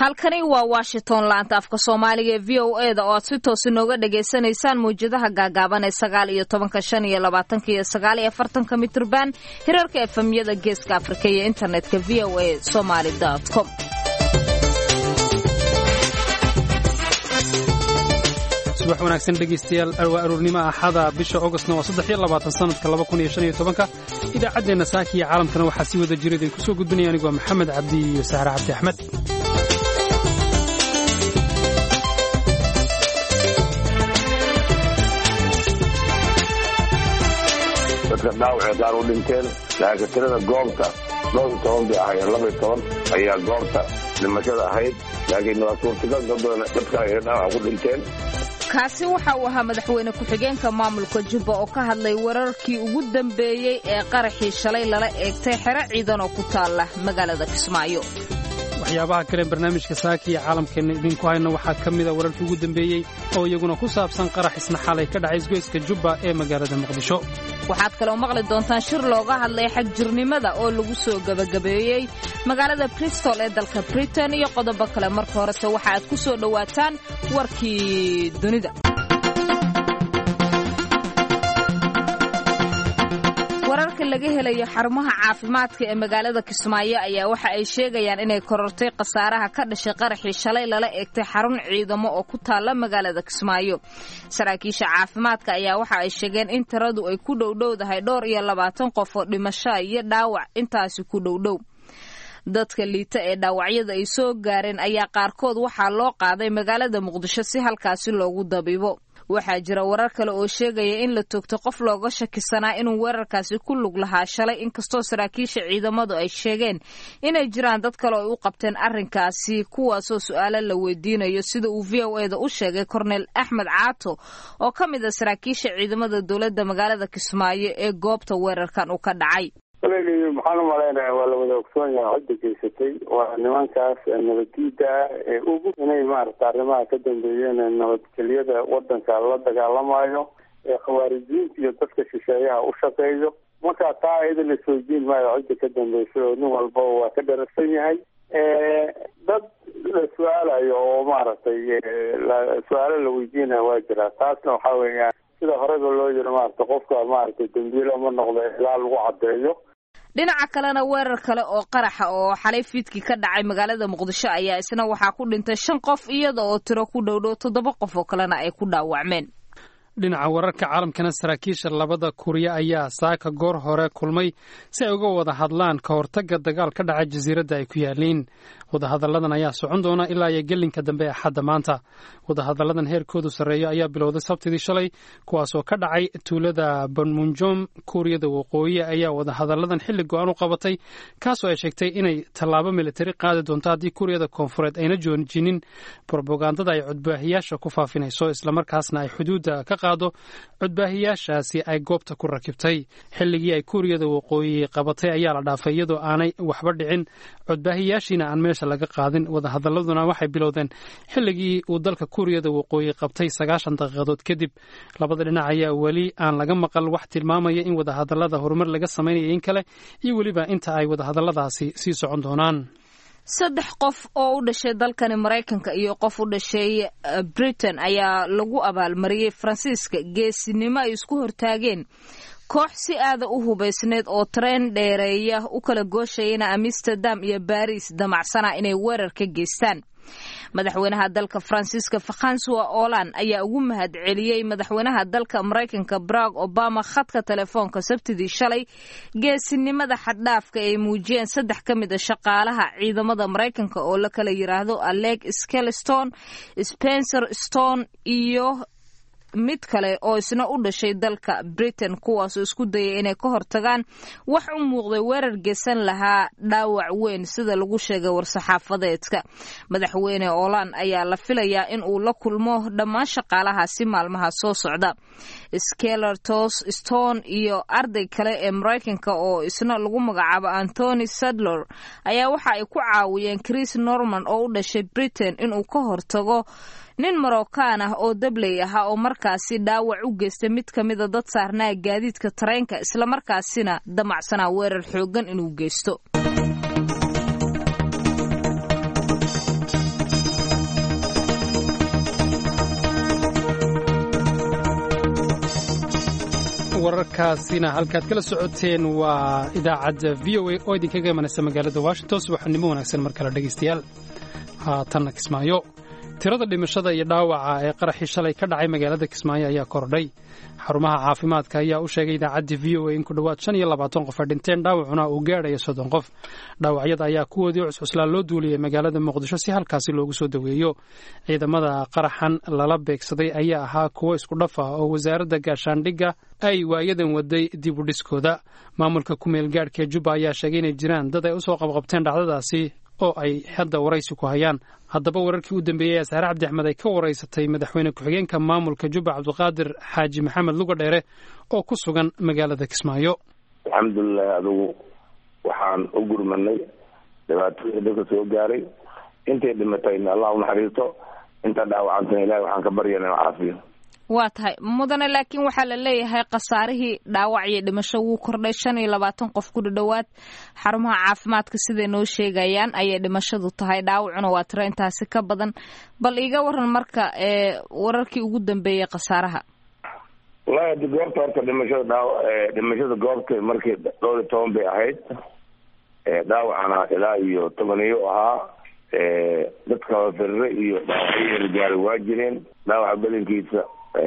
halkani waa washington laanta afka soomaaliga ee v o e da oo aad si toos inooga dhagaysanaysaan mawjadaha gaagaaban ee sagaal iyo tobanka shan iyo labaatanka iyo sagaal iyo afartanka mitrban hirarka efemyada geeska afrika iyo internetka v o a somaly com subax wanaagsan dhegaystayaal waa aroornimo axada bisha ogostna waa saddex iyo labaatan sanadka laba kun iyo shan iyo tobanka idaacaddeenna saaka iyo caalamkana waxaa sii wada jira idinku soo gudbinaya anigoo maxamed cabdi iyo sahre cabdi axmed dadka dhaawacee qaar u dhinteen laakiin tirada goobta dhowr iyo toban bay ahaayeen laba iyo toban ayaa goobta dhimashada ahayd laakiin waa suurtagal dad badan dadka ay dhaawac ku dhinteen kaasi waxa uu ahaa madaxweyne ku-xigeenka maamulka jubba oo ka hadlay wararkii ugu dambeeyey ee qaraxii shalay lala eegtay xero ciidan oo ku taalla magaalada kismaayo waxyaabaha kale barnaamijka saaka iyo caalamkeenna idinku hayno waxaa ka mida wararkii ugu dambeeyey oo iyaguna ku saabsan qarax isna xalay ka dhacay isgoyska jubba ee magaalada muqdisho waxaad kaloo maqli doontaan shir looga hadlay xagjirnimada oo lagu soo gebagabeeyey magaalada bristol ee dalka britain iyo qodobo kale marka horese waxa aad ku soo dhowaataan warkii dunida wararka laga helayo xarumaha caafimaadka ee magaalada kismaayo ayaa waxa ay sheegayaan inay korortay khasaaraha ka dhashay qaraxii shalay lala eegtay xarun ciidamo oo ku taalla magaalada kismaayo saraakiisha caafimaadka ayaa waxa ay sheegeen in tiradu ay ku dhowdhowdahay dhowr iyo labaatan qof oo dhimasho iyo dhaawac intaasi ku dhowdhow dadka liita ee dhaawacyada ay soo gaareen ayaa qaarkood waxaa loo qaaday magaalada muqdisho si halkaasi loogu dabiibo waxaa jira warar kale oo sheegaya in la toogto qof looga shakisanaa inuu weerarkaasi ku lug lahaa shalay inkastoo saraakiisha ciidamadu ay sheegeen inay jiraan dad kale oo u qabteen arrinkaasi kuwaasoo su-aalo la weydiinayo sida uu v o e da u sheegay korneel axmed caato oo ka mid a saraakiisha ciidamada dowladda magaalada kismaayo ee goobta weerarkan uu ka dhacay walaaliy maxaan u malaynaya waa la wada ogsoon yahay cidda geysatay waa nimankaas nabaddiida ah ee ugu inay maaragta arrimaha ka dambeeyeen nabadgelyada wadanka la dagaalamayo ee khawaarijiinta iyo dadka shisheeyaha u shaqeeyo marka taa iyada la soojiin maayo cidda ka dambeysay oo nin walbaba waa ka dharagsan yahay dad la su-aalayo oo maaragtay su-aalo la weydiinayo waa jiraa taasna waxaa weeyaan sida horeba loo yiri maarata qofka maaragtay dambiilo ma noqdo ilaa lagu caddeeyo dhinaca kalena weerar kale oo qaraxa oo xalay fiidkii ka dhacay magaalada muqdisho ayaa isna waxaa ku dhintay shan qof iyada oo tiro ku dhowdhow toddoba qof oo kalena ay ku dhaawacmeen dhinaca wararka caalamkana saraakiisha labada kuriya ayaa saaka goor hore kulmay si ay uga wada hadlaan ka hortagga dagaal ka dhaca jasiiradda ay ku yaaliin wadahadalladan ayaa socon doona ilaa iyo gelinka dambe ee axadda maanta wadahadalladan heerkoodu sarreeyo ayaa bilowday sabtidii shalay kuwaasoo ka dhacay tuulada banmunjom kuuriyada waqooyi ayaa wadahadalladan xilli go-aan u qabatay kaasoo ay sheegtay inay tallaabo militari qaadi doonto haddii kuuriyada koonfureed ayna joojinin brobagandada ay codbaahiyaasha ku faafinayso islamarkaasna ay xuduudda ka qaado codbaahiyaashaasi ay goobta ku rakibtay xilligii ay kuuriyada waqooyi qabatay ayaa la dhaafay iyadoo aanay waxba dhicin codbaahiyaashiina aan meesha laga qaadin wadahadaladuna waxay bilowdeen xilligii uu dalka kuuriyada waqooyi qabtay sagaashan daqiiqadood kadib labada dhinac ayaa weli aan laga maqal wax tilmaamaya in wadahadalada horumar laga samaynayo in kale iyo weliba inta ay wadahadaladaasi sii socon doonaan saddex qof oo u dhashay dalkani maraykanka iyo qof u dhashay britain ayaa lagu abaalmariyey faransiiska geesinimo ay isku hortaageen koox si aada u hubaysneed oo tareen dheereeya u kala gooshayana amsterdam iyo baris damacsana inay weerar ka geystaan madaxweynaha dalka faransiiska fakhansua olan ayaa ugu mahad celiyey madaxweynaha dalka maraykanka barag obama khadka telefoonka sabtidii shalay geesinimada xaddhaafka ay muujiyeen saddex ka mid a shaqaalaha ciidamada maraykanka oo la kala yiraahdo aleg skeleston spencer stone iyo mid kale oo isna u dhashay dalka britain kuwaasoo isku dayay inay ka hortagaan wax u muuqday weerar geesan lahaa dhaawac weyn sida lagu sheegay war-saxaafadeedka madaxweyne olan ayaa la filayaa in uu la kulmo dhammaan shaqaalahaasi maalmaha soo socda skelertos stone iyo arday kale ee maraykanka oo isna lagu magacaabo antony sadler ayaa waxa ay ku caawiyeen chris norman oo u dhashay britain inuu ka hortago nin marookaan ah oo dabley ahaa oo markaasi dhaawac u geystay mid ka mida dad saarnaa gaadiidka tareenka islamarkaasina damacsanaa weerar xooggan inuu geysto wararkaasina halkaad kala socoteen waa idaacadda v o a oo idinkaga imanaysa magaalada washington subaxnimo wanaagsan mar kale dhegaystayaal haatanna kismaayo tirada dhimashada iyo dhaawaca ee qaraxii shalay ka dhacay magaalada kismaayo ayaa kordhay xarumaha caafimaadka ayaa u sheegay idaacadda v o a in ku dhowaad shan iyo labaatan qof ay dhinteen dhaawacuna uu gaadhayo soddon qof dhaawacyada ayaa kuwoodii cuscuslaa loo duuliyey magaalada muqdisho si halkaasi loogu soo daweeyo ciidamada qaraxan lala beegsaday ayaa ahaa kuwo isku dhaf ah oo wasaaradda gaashaandhigga ay waayadan waday dib u dhiskooda maamulka kumeel gaadhka ee jubba ayaa sheegay inay jiraan dad ay usoo qabqabteen dhacdadaasi oo ay hadda waraysi ku hayaan haddaba wararkii u dambeeyey asaare cabdi axmed ay ka waraysatay madaxweyne ku-xigeenka maamulka jubba cabdiqaadir xaaji maxamed luga dheere oo ku sugan magaalada kismaayo alxamdulilahi adugu waxaan u gurmanay dhibaatooyinka dadka soo gaaray intay dhimatayna allah u naxariisto inta dhaawacantana ilahi waxaan ka baryana inu caafiyo waa tahay mudane laakiin waxaa la leeyahay khasaarihii dhaawac iyo dhimasho wuu kordhay shan iyo labaatan qof ku dhadhowaad xarumaha caafimaadka siday noo sheegayaan ayay dhimashadu tahay dhaawacuna waa tiro intaasi ka badan bal iiga waran marka ee wararkii ugu dambeeyey khasaaraha wallahi hadi goobta horta dhimashada dhaaw dhimashada goobta markii dhowr iyo toban bay ahayd dhaawacana ilaa iyo tobaniyo ahaa dadka firre iyo dhaawacyo gaari waa jireen dhaawaca belinkiisa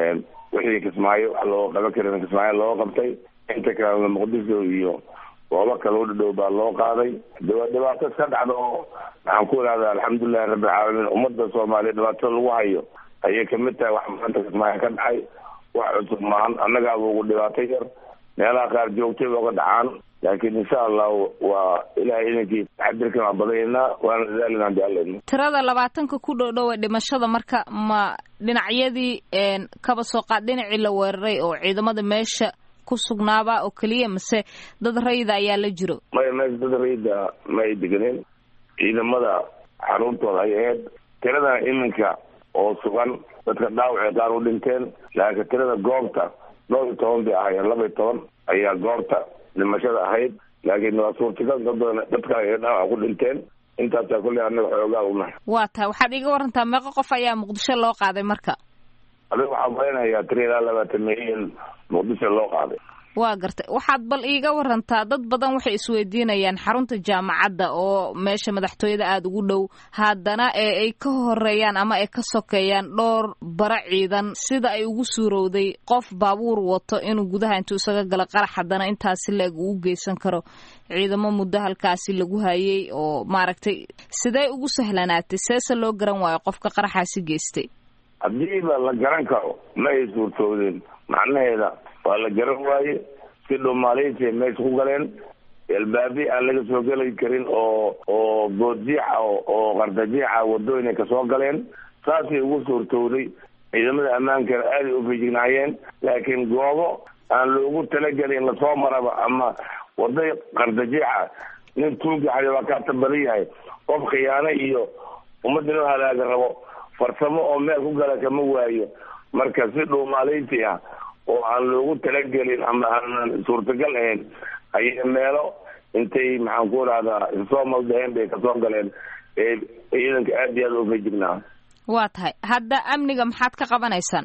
wixii kismaayo wax loo qaban karin kismaayo loo qabtay inta kale muqdisho iyo goobo kale u dhadhow baa loo qaaday dhibaato iska dhacda oo waxaan ku ihahdaa alxamdulilahi rabbilcaalamiin ummadda soomaaliya dhibaatada lagu hayo ayay kamid tahay wax maanta kismaayo ka dhacay wax cusub maahan annagaaba ugu dhibaato yar meelaha qaar joogtay oga dhacaan laakiin insha allahu waa ilahay idankii taxadirkan waa badaynaa waana dadaalin hadii alla tirada labaatanka ku dhow-dhow ee dhimashada marka ma dhinacyadii kaba soo qaad dhinacii la weeraray oo ciidamada meesha ku sugnaaba oo keliya mase dad rayida ayaa la jiro maya meesha dad rayida ma ay deganeen ciidamada xaruntooda ay ahayd tiradana iminka oo sugan dadka dhaawacay qaar u dhinteen laakiin tirada goobta dhowr iyo toban bay ahaayeen laba iyo toban ayaa goobta dhimashada ahayd laakiin waa suurtagal dad badan dadka ay dhaawac ku dhinteen intaasaa kulley annaga xoogaa unahay waa tahay waxaad iiga warantaa meeqo qof ayaa muqdisho loo qaaday marka adiga waxaa maleynayaa tiri ilaa labaatan milyan muqdisho loo qaaday waa gartay waxaad bal iiga warantaa dad badan waxay isweydiinayaan xarunta jaamacadda oo meesha madaxtooyada aada ugu dhow haddana ee ay ka horeeyaan ama ay ka sokeeyaan dhowr bara ciidan sida ay ugu suurowday qof baabuur wato inuu gudaha intuu isaga galo qarax haddana intaasi leeg uu u geysan karo ciidamo muddo halkaasi lagu hayay oo maaragtay sidee ugu sahlanaatay seese loo garan waayo qofka qaraxaasi geystay haddiiba la garan karo ma ay suurtoodeen macnaheeda waa la garan waaye si dhumaaleysiay meesha ku galeen elbaabi aan laga soo geli karin oo oo boodjiixa oo qardajiixa wadooyinay kasoo galeen saasay ugu suurtowday ciidamada ammaankana aaday u fijignaayeen laakiin goobo aan loogu talagelin lasoo maraba ama waday qardajiixa nin tuugaxay waa kaata badan yahay qof khiyaano iyo ummadda inuu halaaga rabo farsamo oo meel ku gala kama waayo marka si dhuumaaleysi ah oo aan loogu talagelin ama aanan suurtagal ahayn ayay meelo intay maxaan ku rahdaa soo maldaheen bay kasoo galeen ee ciidanka aad iyo aad u fejignaa waa tahay hadda amniga maxaad ka qabanaysaan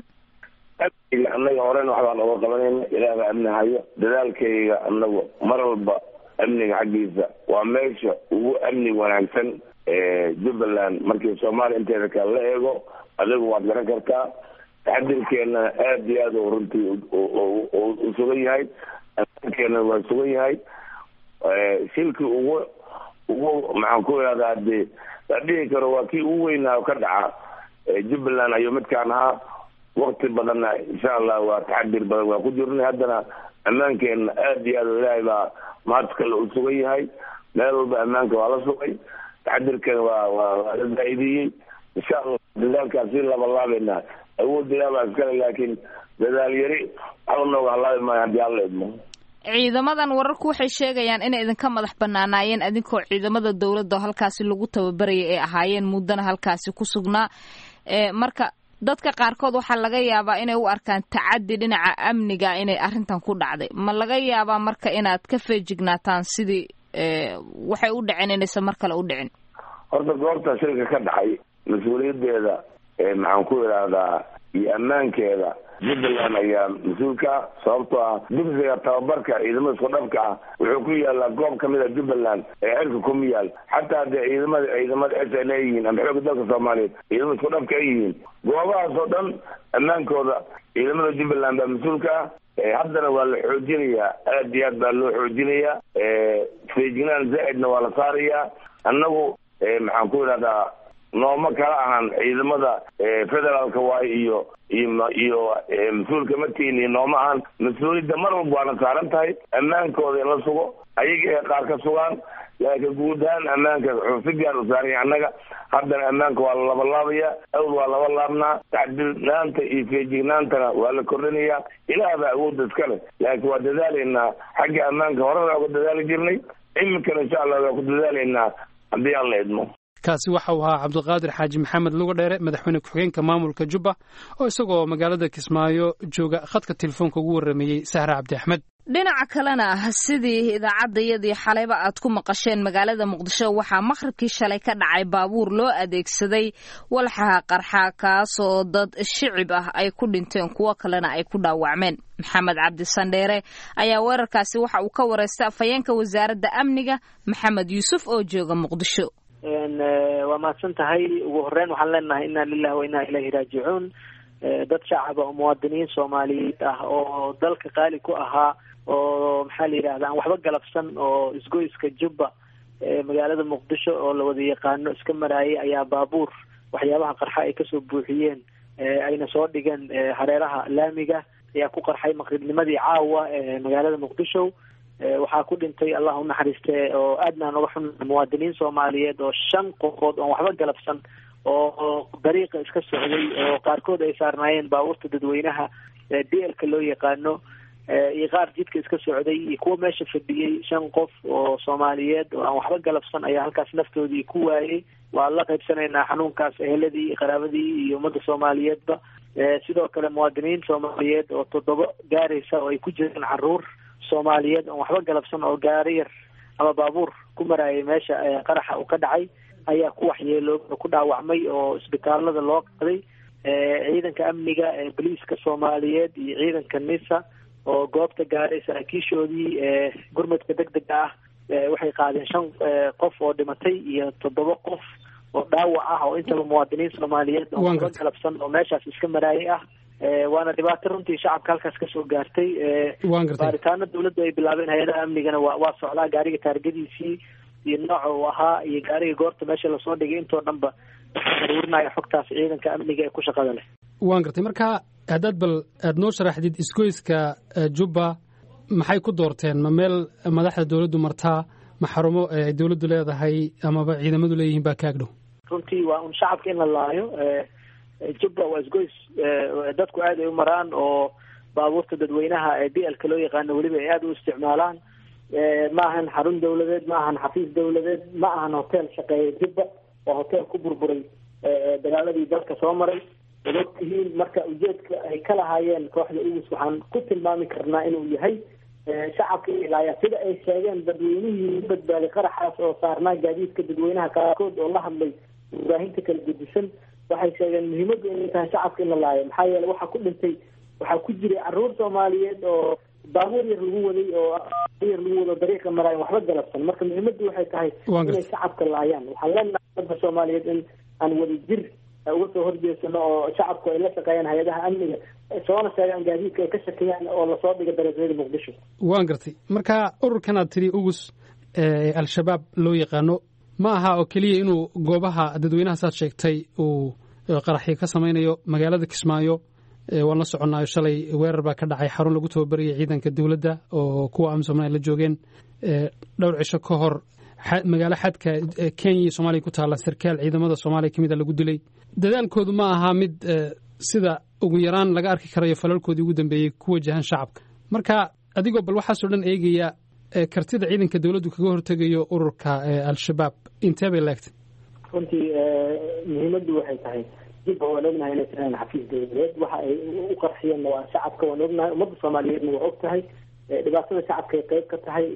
amniga annaga horena waxbaan oga qabanayna ilaah baa amni hayo dadaalkayga anagu mar walba amniga xaggiisa waa meesha ugu amni wanaagsan jubbaland markii soomaaliya inteeda kale la eego adigu waad garan kartaa taxadirkeena aad iyo aad runtii u sugan yahay keena waa sugan yahay shilkii ugu ugu maxaan ku ihahdaa de la dhihi karo waa kii ugu weynaa ka dhaca jubbaland ayuu midkaan ahaa wakti badanna insha allah waa taxadir badan waa ku jirnay haddana ammaankeena aad iyo aad ilaahay baa maanta kale u sugan yahay meel walba ammaanka waa la sugay taxadirkeena waa waa waa la zaaidiyey insha allah dadaalkaas si labalaabayna awood ilaah baa iskale laakiin dadaal yari waxba nooga halaabi maayo haddii alla idmo ciidamadan wararku waxay sheegayaan inay idinka madax banaanaayeen adinkoo ciidamada dowladda halkaasi lagu tababarayay ay ahaayeen muddana halkaasi ku sugnaa marka dadka qaarkood waxaa laga yaabaa inay u arkaan tacadi dhinaca amniga inay arrintan ku dhacday ma laga yaabaa marka inaad ka feejignaataan sidii waxay u dhaceen inaysan mar kale u dhicin horta goobta shilka ka dhacay mas-uuliyadeeda maxaan ku idhaahdaa iyo ammaankeeda jubbaland ayaa mas-uulka sababtoo ah dugsiga tababarka ciidamada isku dhafka ah wuxuu ku yaalaa goob kamid a jubbaland ee xilka kuma yaal xataa haddee ciidamada ciidamada s l a yihiin ama xooga dalka soomaaliyeed ciidamada isku dhafka ay yihiin goobahaas oo dhan ammaankooda ciidamada jubbaland baa mas-uulka ah haddana waa la xoojinayaa aad iyo aad baa loo xoojinayaa feejignaan zaa-idna waa la saarayaa annagu maxaan ku idhahdaa nooma kala ahan ciidamada federaalka waayo iyo iyo iyo mas-uulka markiin iyo nooma ahan mas-uuliyadda mar walba waana saaran tahay ammaankooda in la sugo ayaga ee qaar ka sugaan laakiin guud ahaan ammaanka wuxuu si gaar u saaranya annaga haddana ammaanka waa la labalaabaya awd waa laba laabnaa tacdilnaanta iyo feejignaantana waa la kordhinayaa ilaah baa awoodda iska leh laakiin waa dadaalaynaa xagga ammaanka horena uga dadaali jirnay iminkana insha allah waa ku dadaalaynaa haddii aan la idmo kaasi waxa uu ahaa cabdiqaadir xaaji maxamed luga dheere madaxweyne ku-xigeenka maamulka jubba oo isagoo magaalada kismaayo jooga khadka telefoonka ugu warrameeyey sahra cabdi axmed dhinaca kalena sidii idaacaddayadii xalayba aad ku maqasheen magaalada muqdisho waxaa maqhribkii shalay ka dhacay baabuur loo adeegsaday walxaha qarxa kaasoo dad shicib ah ay ku dhinteen kuwo kalena ay ku dhaawacmeen maxamed cabdi sandheere ayaa weerarkaasi waxa uu ka wareystay afhayeenka wasaaradda amniga maxamed yuusuf oo jooga muqdisho waa mahadsan tahay ugu horeyn waxaan leenahay inna lilahi wa inna ilayhi raajicuun dad shacaba oo muwaadiniin soomaaliyeed ah oo dalka qaali ku ahaa oo maxaa la yidhahda aan waxba galabsan oo isgoyska jubba magaalada muqdisho oo la wada yaqaano iska maraayay ayaa baabuur waxyaabaha qarxa ay kasoo buuxiyeen ayna soo dhigeen hareeraha laamiga ayaa ku qarxay maqribnimadii caawa magaalada muqdisho waxaa ku dhintay allah u naxariiste oo aadna aan uga xun muwaadiniin soomaaliyeed oo shan qofood oon waxba galabsan oo dariiqa iska socday oo qaarkood ay saarnaayeen baabuurta dadweynaha d lka loo yaqaano iyo qaar jidka iska socday iyo kuwa meesha fadhiyey shan qof oo soomaaliyeed oo aan waxba galabsan ayaa halkaas naftoodii ku waayey waa la qaybsanaynaa xanuunkaas eheladii iyo qaraabadii iyo ummadda soomaaliyeedba sidoo kale muwaadiniin soomaaliyeed oo toddoba gaaraysa oo ay ku jiraan caruur soomaaliyeed oon waxba galabsan oo gaari yar ama baabuur ku maraayay meesha qaraxa uu ka dhacay ayaa ku waxyeelo ku dhaawacmay oo isbitaalada loo qaday ciidanka amniga boliiska soomaaliyeed iyo ciidanka nisa oo goobta gaaray saraakiishoodii gurmadka deg dega ah waxay qaadeen shan qof oo dhimatay iyo toddoba qof oo dhaawac ah oo intaba muwaadiniin soomaaliyeed oo waxba galabsan oo meeshaas iska maraayay ah waana dhibaato runtii shacabka halkaas kasoo gaartay baaritaano dawladdu ay bilaabeen hay-adaha amnigana waa waa socdaa gaariga taargadiisii iyo nooca uu ahaa iyo gaariga goorta meesha lasoo dhigay intoo dhanba aruurinaya xogtaas ciidanka amniga ee ku shaqada leh waan gartay marka haddaad bal aada noo sharaxdid isgoyska jubba maxay ku doorteen ma meel madaxda dawladdu martaa ma xarumo ay dawladdu leedahay amaba ciidamadu leeyihiin baa kaagdhow runtii waa un shacabka in la laayo jubba waa isgoys dadku aad ay u maraan oo baabuurta dadweynaha ee d lka loo yaqaano weliba ay aada u isticmaalaan ma ahan xarun dawladeed ma ahan xafiis dawladeed ma ahan hotel shaqeeya jubba waa hotel ku burburay dagaaladii dalka soo maray ad ogtihiin marka ujeedka ay ka lahaayeen kooxda ugus waxaan ku tilmaami karnaa inuu yahay shacabka ilaaya sida ay sheegeen dadweynihii u badbaaday qaraxaas oo saarnaa gaadiidka dadweynaha qaarkood oo la hadlay warbaahinta kala gedisan waxay sheegeen muhiimaddu inay tahay shacabka in la laayo maxaa yeele waxaa ku dhintay waxaa ku jiray caruur soomaaliyeed oo baabuur yar lagu waday oo yar lagu wado dariiqa maraayan waxba galabsan marka muhiimaddu waxay tahay inay shacabka laayaan waxaan leenahay dadka soomaaliyeed in aan wada jir uga soo horjeesano oo shacabku ay la shaqeeyaan hay-adaha amniga soona sheegaan gaadiidka ay ka shakiyaan oo lasoo dhiga dariiqyada muqdisho waan gartay marka ururkan aad tiri ugus al-shabaab loo yaqaano ma aha oo keliya inuu goobaha dadweynaha saad sheegtay uu qaraxyo ka samaynayo magaalada kismaayo waan la soconnaayo shalay weerar baa ka dhacay xarun lagu tababarayay ciidanka dowladda oo kuwa amsom ay la joogeen dhowr cisho ka hor magaalo xadka kenya iyo soomaaliya ku taalla sarkaal ciidamada soomaaliya ka mid a lagu dilay dadaalkoodu ma aha mid sida ugu yaraan laga arki karayo falalkoodii ugu dambeeyey ku wajahan shacabka marka adigoo bal waxaasoo dhan eegaya kartida ciidanka dowladdu kaga hortegayo ururka al-shabaab intee bay laegtay runtii muhiimaddu waxay tahay jibba waan ognahay inay tiraan xafiis dawladeed waxa ay u qarxiyeenna waa shacabka waan ognahay ummadda soomaaliyeedna waa og tahay dhibaatada shacabka ay qayb ka tahay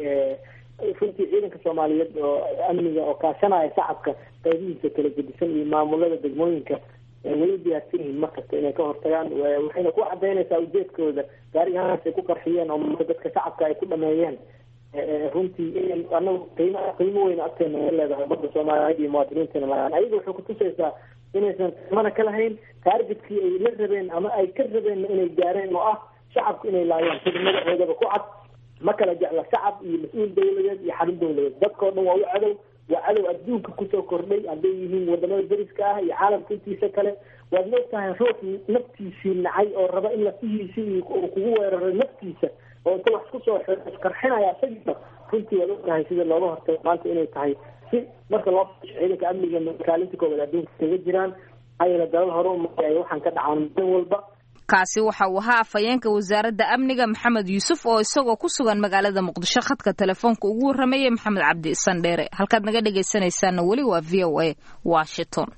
runtii ciidanka soomaaliyeed oo amniga oo kaashanaya shacabka qaybihiisa kala gedisan iyo maamulada degmooyinka way u diyaarsan yihiin markasta inay ka hortagaan waxayna ku cadaynaysaa ujeedkooda gaarigahaas ay ku qarxiyeen oo dadka shacabka ay ku dhameeyeen runtii inay anagu qiimo qiimo weyn agteena ka leedahay umada soomaaliyeed iyo muwaadiniintana laan ayaga waxay kutusaysaa inaysan qiimana ka lahayn taargetkii ay la rabeen ama ay ka rabeen inay gaareen oo ah shacabku inay laayaan sida magacoodaba ku cad ma kala jecla shacab iyo mas-uul dawladeed iyo xarun dawladeed dadkao dhan waa u cadow waa cadow adduunka kusoo kordhay hadday yihiin wadamada dariska ah iyo caalamka intiisa kale waad moogtahay ruux naftiisii nacay oo raba in lafihiisii kugu weeraray naftiisa oo inta wax kusoo qarxinaya isagiina runtii waad ogtahay sida looga hortago maanta inay tahay si marka loo ciidanka amniga kaalinta koowaad adduunka kaga jiraan ayna dalal hore umaay waxaan ka dhacaan maalin walba kaasi waxa uu ahaa afhayeenka wasaaradda amniga maxamed yuusuf oo isagoo ku sugan magaalada muqdisho khadka telefoonka ugu warramayay maxamed cabdi sandheere halkaad naga dhegaysanaysaana weli waa v o a washington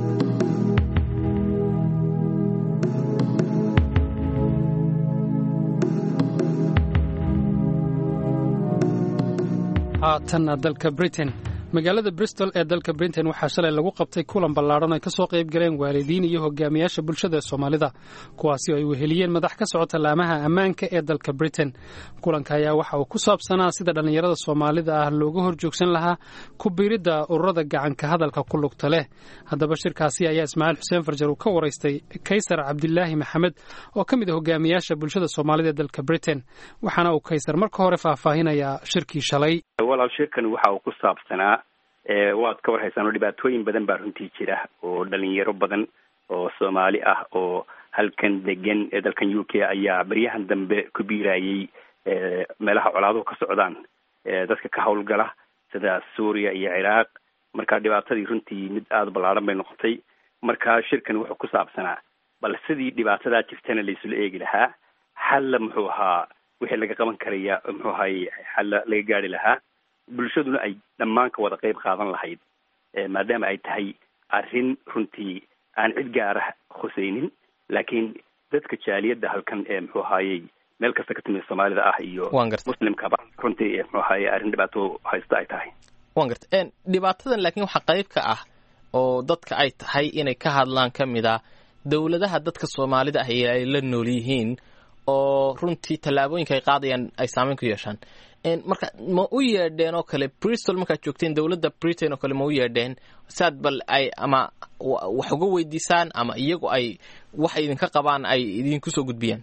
haatanna dalka britain magaalada bristol ee dalka britain waxaa shalay lagu qabtay kulan ballaadhan ay ka soo qayb galeen waalidiin iyo hogaamiyaasha bulshada ee soomaalida kuwaasi oo ay weheliyeen madax ka socota laamaha ammaanka ee dalka britain kulanka ayaa waxa uu ku saabsanaa sida dhallinyarada soomaalida ah looga hor joogsan lahaa ku biiridda ururada gacanka hadalka ku lugta leh haddaba shirkaasi ayaa ismaaciil xuseen farjar uu ka waraystay kaysar cabdilaahi maxamed oo ka mid a hogaamiyaasha bulshada soomaalida ee dalka britain waxaana uu kaysar marka hore faahfaahinayaa shirkii shalay walaal shirkan waxa uu ku saabsanaa waad ka warhaysaan oo dhibaatooyin badan baa runtii jira oo dhalinyaro badan oo soomaali ah oo halkan degan ee dalkan u k ayaa beryahan dambe ku biirayay meelaha colaaduhu ka socdaan dadka ka howlgala sida suuriya iyo ciraaq marka dhibaatadii runtii mid aada ballaadhan bay noqotay marka shirkan wuxuu ku saabsanaa bal sidii dhibaatadaa jirtana laisula eegi lahaa xalla muxuu ahaa wixii laga qaban karaya muxuu ahay xalla laga gaari lahaa bulshaduna ay dhammaan ka wada qeyb qaadan lahayd maadaama ay tahay arrin runtii aan cid gaara khuseynin laakiin dadka jaaliyadda halkan ee muxuu ahaayey meel kasta ka timid soomaalida ah iyo muslimkaba runtii muxuu ahaye arrin dhibaato haysta ay tahay wan garta dhibaatadan laakiin waxaa qayb ka ah oo dadka ay tahay inay ka hadlaan ka mid a dowladaha dadka soomaalida ah ay la nool yihiin oo runtii tallaabooyinka ay qaadayaan ay saameyn ku yeeshaan marka ma u yeedheen oo kale bristol markaad joogteen dowladda britain oo kale ma u yeedheen saad bal ay ama wax uga weydiisaan ama iyagu ay waxay idinka qabaan ay idinku soo gudbiyaan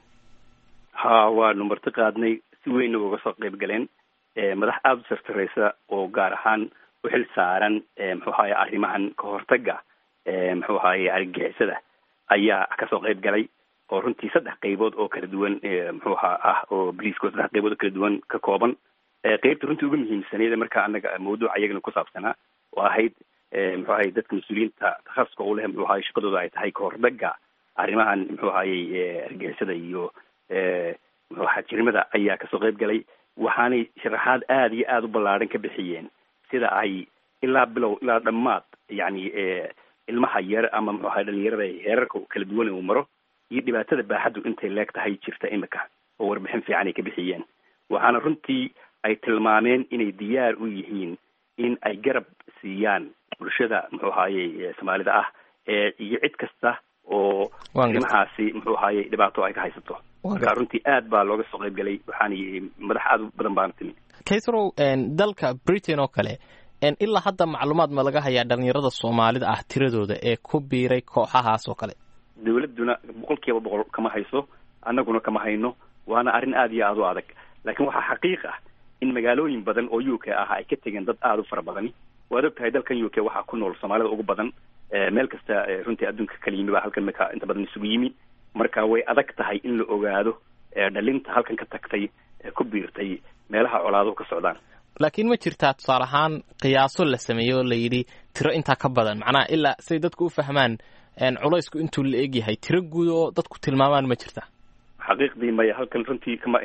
ha waanu marti qaadnay si weynna uga soo qayb galeen madax aada u sartareysa oo gaar ahaan u xil saaran muxuu ahaye arrimahan ka hortaga muxuu ahaye argagixisada ayaa kasoo qayb galay oo runtii saddex qaybood oo kala duwan muxuu ahaa ah oo boliiska oo saddex qaybood oo kala duwan ka kooban qeybta runtii uga muhiimsaneyd marka anaga mawduuca iyagana ku saabsanaa oo ahayd muxuu ahaye dadka mas-uuliyiinta takhasuska u leh muxuu ahaye shaqadooda ay tahay kahordaga arrimahan muxuu ahayey argixisada iyo muxuu ahaa jirimada ayaa kasoo qayb galay waxaanay sharaxaad aada iyo aada u ballaadhan ka bixiyeen sida ay ilaa bilow ilaa dhammaad yacni ilmaha yar ama muxuu ahay dhalinyarada heerarka kala duwan uu maro iyo dhibaatada baaxaddu intay leeg tahay jirta imika oo warbixin fiican ay ka bixiyeen waxaana runtii ay tilmaameen inay diyaar u yihiin in ay garab siiyaan bulshada muxuu ahaaye soomaalida ah iyo cid kasta oo arrimahaasi muxuu ahaaye dhibaato ay ka haysato marka runtii aad baa looga soo qayb galay waxaana madax aad u badan baana timi kaysrow dalka britain oo kale ilaa hadda macluumaad ma laga hayaa dhalinyarada soomaalida ah tiradooda ee ku biiray kooxahaas oo kale dawladduna boqol kiiba boqol kama hayso annaguna kama hayno waana arrin aada iyo aada u adag laakiin waxaa xaqiiq ah in magaalooyin badan oo u k ah ay ka tegeen dad aada u fara badani waad og tahay dalkan u k waxaa ku nool soomaalida ugu badan meel kasta runtii adduunka kala yimi baa halkan maka inta badan isugu yimi marka way adag tahay in la ogaado dhalinta halkan ka tagtay ku biirtay meelaha colaaduhu ka socdaan laakiin ma jirtaa tusaale ahaan qiyaaso la sameeyey oo la yidhi tiro intaa ka badan macnaha ilaa say dadku u fahmaan culaysku intuu la egyahay tiro guud oo dadku tilmaamaan ma jirta xaqiiqdii maya halkan runtii kama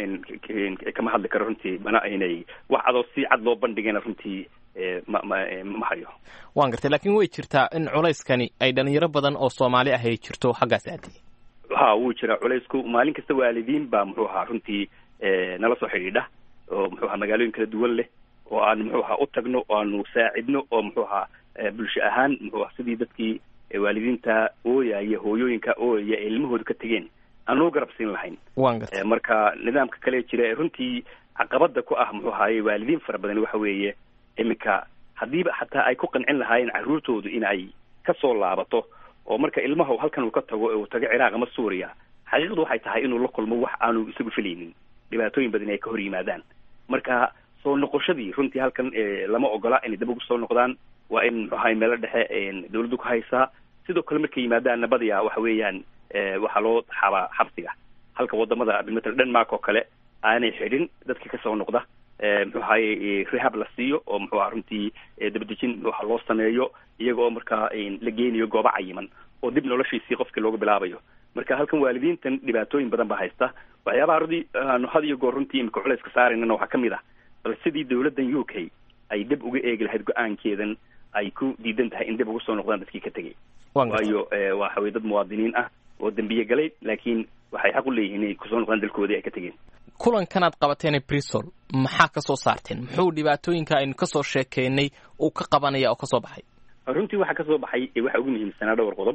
kama hadli karo runtii mana aynay wax adoo si cad loo bandhigayna runtii ma ma ma hayo waan gartay laakiin way jirtaa in culayskani ay dhalinyaro badan oo soomaali ah ay jirto xaggaas aadi ha wuu jiraa culaysku maalin kasta waalidiin baa muxuu ahaa runtii nala soo xidhiidha oo muxuu ahaa magaalooyin kala duwan leh oo aan muxuu ahaa u tagno oo aanu saacidno oo muxuu ahaa bulsho ahaan muxuu aha sidii dadkii waalidiinta ooyaya hooyooyinka ooyaya ee ilmahooda ka tegeen aan loo garab siin lahayn marka nidaamka kale jira ee runtii caqabada ku ah muxuu ahaye waalidiin fara badan waxa weeye iminka haddiiba xataa ay ku qancin lahaayeen carruurtoodu in ay kasoo laabato oo marka ilmaha halkan uu ka tago uu tago ciraaq ama suuriya xaqiiqdu waxay tahay inuu la kulmo wax aanu isagu filaynin dhibaatooyin badan ay ka hor yimaadaan marka soo noqoshadii runtii halkan lama ogola inay dib ugu soo noqdaan waa in muxuu ahay meelo dhexe dawladdu ku haysaa sidoo kale markay yimaadaanna badiyaa waxa weeyaan waxaa loo xabaa xabsiga halka wadamada bimatal denmark oo kale aanay xidhin dadka kasoo noqda muxuu ahaye rehab la siiyo oo muxuu aha runtii dabadejin waxa loo sameeyo iyaga oo markaa la geenayo goobo cayiman oo dib noloshiisii qofkii looga bilaabayo marka halkan waalidiintan dhibaatooyin badan baa haysta waxyaabaha rudi aanu had iyo goor runtii imika culayska saaraynana waxaa kamid ah bal sidii dawladdan u k ay dib uga eegi lahayd go-aankeedan ay ku diidan tahay in dib ugu soo noqdaan dadkii ka tegay waayo waxa weye dad muwaadiniin ah oo dembiye galay laakiin waxay xaq u leeyihiin inay kusoo noqdaan dalkoodii ay ka tegeen kulankanaad qabateen bristol maxaa ka soo saarteen muxuu dhibaatooyinka aynu kasoo sheekeynay uu ka qabanaya oo kasoo baxay runtii waxaa kasoo baxay waxa ugu muhiimsanaa dhowr qodob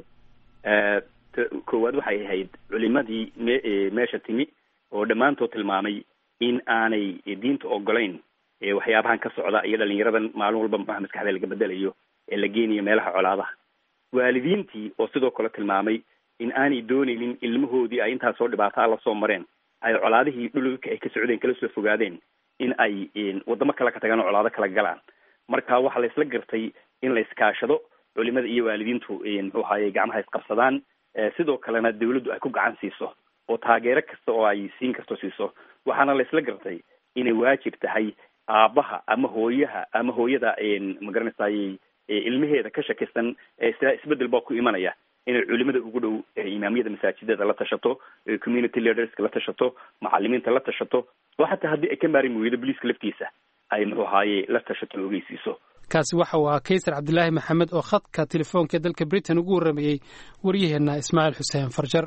koowaad waxay ahayd culimadii me meesha timi oo dhammaantood tilmaamay in aanay diinta ogolayn waxyaabahan ka socda iyo dhalinyaradan maalin walba muxuaha maskaxda laga bedelayo ee la geenayo meelaha colaadaha waalidiintii oo sidoo kale tilmaamay in aanay doonaynin ilmahoodii ay intaas soo dhibaataa la soo mareen ay colaadihii dhulka ay ka socdeen kala soo fogaadeen in ay wadamo kale ka tagaan oo colaado kala galaan marka waxaa la isla gartay in la iskaashado culimada iyo waalidiintu muxuu ahaye gacmaha isqabsadaan sidoo kalena dawladdu ay ku gacan siiso oo taageero kasta oo ay siin karto siiso waxaana la isla gartay inay waajib tahay aabbaha ama hooyaha ama hooyada magaranaysaay ilmaheeda ka shakisan sida isbedel baa ku imanaya inay culimada ugu dhow imaamyada masaajidada la tashato community leaderska la tashato macalimiinta la tashato oo xataa haddii ay ka maarin weydo boliiska laftiisa ay muxuu ahaaye la tashato o ogeysiiso kaasi waxa uu ahaa kaysar cabdilaahi maxamed oo khadka telefoonka ee dalka britain ugu warramayey waryaheenna ismaaciil xuseen farjar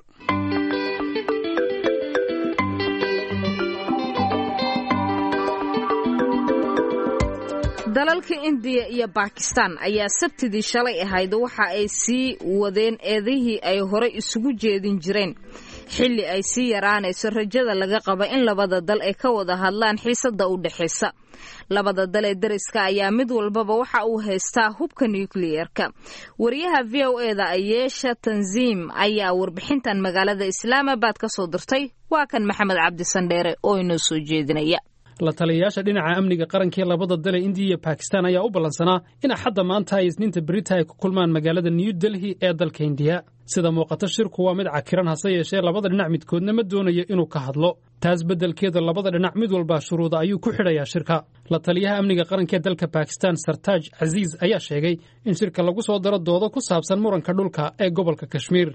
dalalka indiya iyo bakistan ayaa sabtidii shalay ahayd waxa ay sii wadeen eedihii ay horey isugu jeedin jireen xilli ay sii yaraanayso rajada laga qaba in labada dal ay ka wada hadlaan xiisada u dhexaysa labada dal ee dariska ayaa mid walbaba waxa uu haystaa hubka nukliyeerka wariyaha v o eda ayeesha tanziim ayaa warbixintan magaalada islaamabad ka soo dirtay waa kan maxamed cabdisandheere oo inoo soo jeedinaya la taliyayaasha dhinaca amniga qaranka ee labada dale indiya iyo bakistan ayaa u ballansanaa in axadda maanta ay isniinta berita ay ku kulmaan magaalada new delhi ee dalka indiya sida muuqato shirku waa mid cakiran hase yeeshee labada dhinac midkoodna ma doonayo inuu ka hadlo taas beddelkeeda labada dhinac mid walba shuruuda ayuu ku xidhayaa shirka la taliyaha amniga qaranka ee dalka bakistan sartaaj casiis ayaa sheegay in shirka lagu soo daro doodo ku saabsan muranka dhulka ee gobolka kashmiir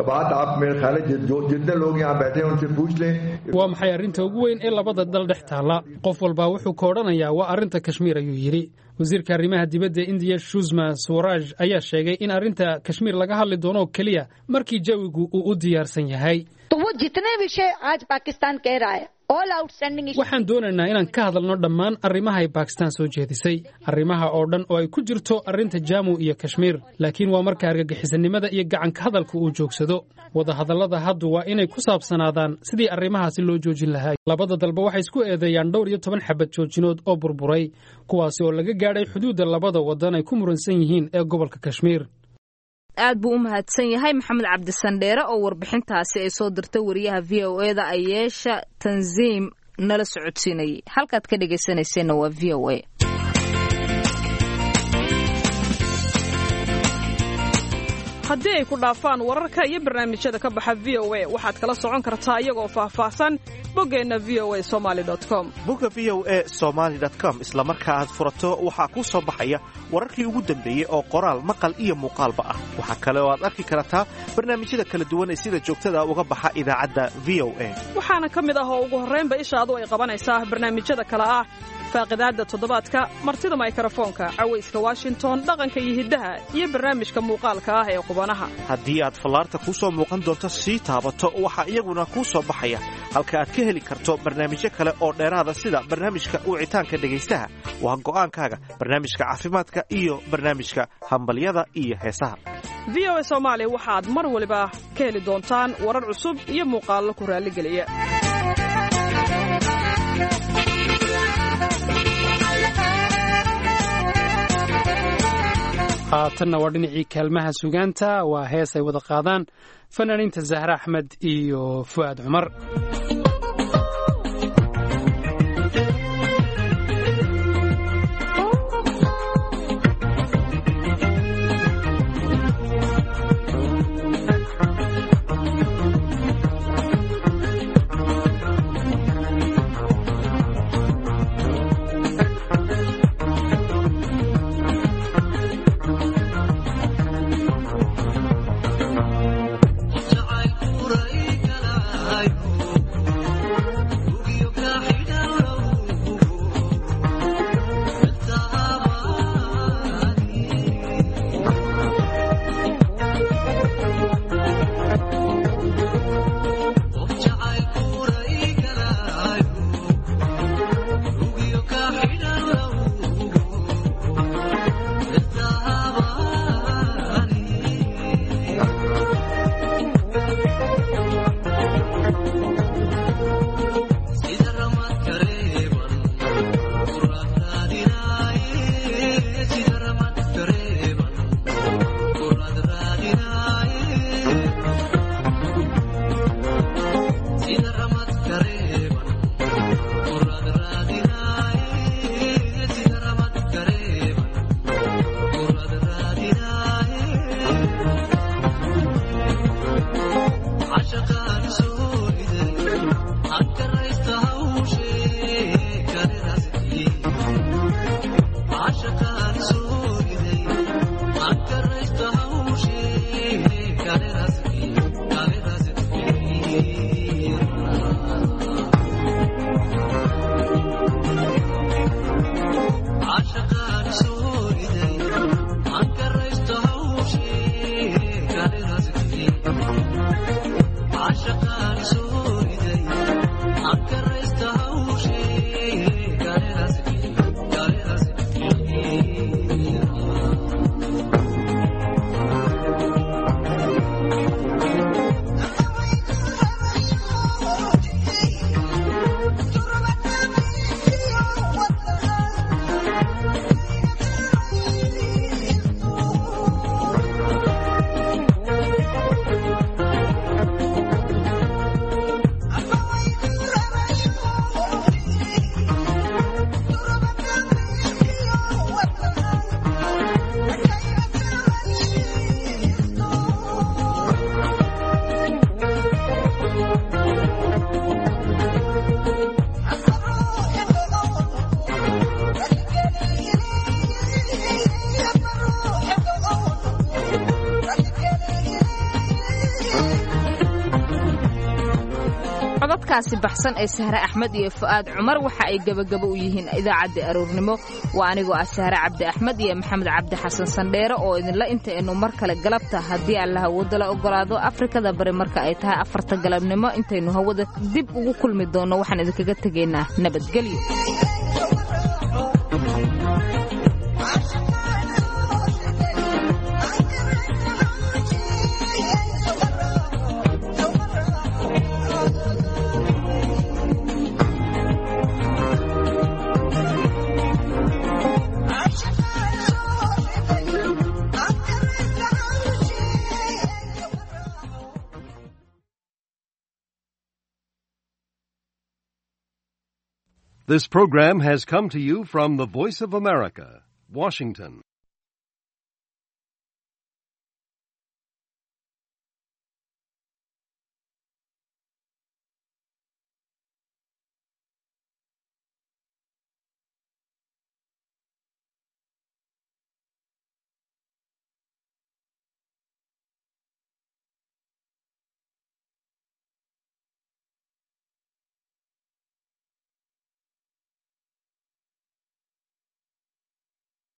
waa maxay arrinta ugu weyn ee labada dal dhex taalla qof walba wuxuu ka odhanayaa waa arrinta kashmiir ayuu yidhi wasiirka arrimaha dibadda indiya shusma swaraj ayaa sheegay in arrinta kashmiir laga hadli doono keliya markii jawigu uu u diyaarsan yahay waxaan doonaynaa inaan ka hadalno dhammaan arrimaha ay bakistan soo jeedisay arrimaha oo dhan oo ay ku jirto arrinta jamu iyo kashmiir laakiin waa marka argagixisanimada iyo gacanka hadalka uu joogsado wadahadallada haddu waa inay ku saabsanaadaan sidii arrimahaasi loo joojin lahaa labada dalba waxay isku eedeeyaan dhowr iyo toban xabad joojinood oo burburay kuwaasi oo laga gaadhay xuduudda labada waddan ay ku muransan yihiin ee gobolka kashmiir aad buu u mahadsan yahay maxamed cabdisandheere oo warbixintaasi ay soo dirtay wariyaha v o eda ayeesha tanziim nala socodsiinayay halkaad ka dhegaysanayseena waa v o a haddii ay ku dhaafaan wararka iyo barnaamijyada ka baxa v o a waxaad kala socon kartaa iyagoo faahfaahsan boggeenna v o a somaali com bogga v o a somaali com isla marka aad furato waxaa kuu soo baxaya wararkii ugu dambeeyey oo qoraal maqal iyo muuqaalba ah waxaa kale oo aad arki kartaa barnaamijyada kala duwan ee sida joogtada uga baxa idaacadda v o a waxaana ka mid ah oo ugu horraynba ishaadu ay qabanaysaa barnaamijyada kale ah faaqidaadda toddobaadka martida maykarafoonka cawayska washington dhaqanka iyo hiddaha iyo barnaamijka muuqaalka ah ee qubanaha haddii aad fallaarta kuu soo muuqan doonto sii taabato waxaa iyaguna kuu soo baxaya halka aad ka heli karto barnaamijyo kale oo dheeraada sida barnaamijka wicitaanka dhegaystaha waa go'aankaaga barnaamijka caafimaadka iyo barnaamijka hambalyada iyo heesaha v o a soomaali waxaad mar waliba ka heli doontaan warar cusub iyo muuqaallo ku raalligeliya haatanna waa dhinacii kaalmaha sugaanta waa hees ay wada qaadaan fanaaniinta zahre axmed iyo fu'aad cumar codadkaasi baxsan ee sahre axmed iyo fu'aad cumar waxa ay gebagabo u yihiin idaacaddii aroornimo waa anigoo ah sahre cabdi axmed iyo maxamed cabdi xasan sandheere oo idinla intaynu mar kale galabta haddii allah hawada la ogolaado afrikada bari marka ay tahay afarta galabnimo intaynu hawada dib ugu kulmi doonno waxaan idinkaga tegaynaa nabadgelyo This program has come to you from the Voice of America, Washington.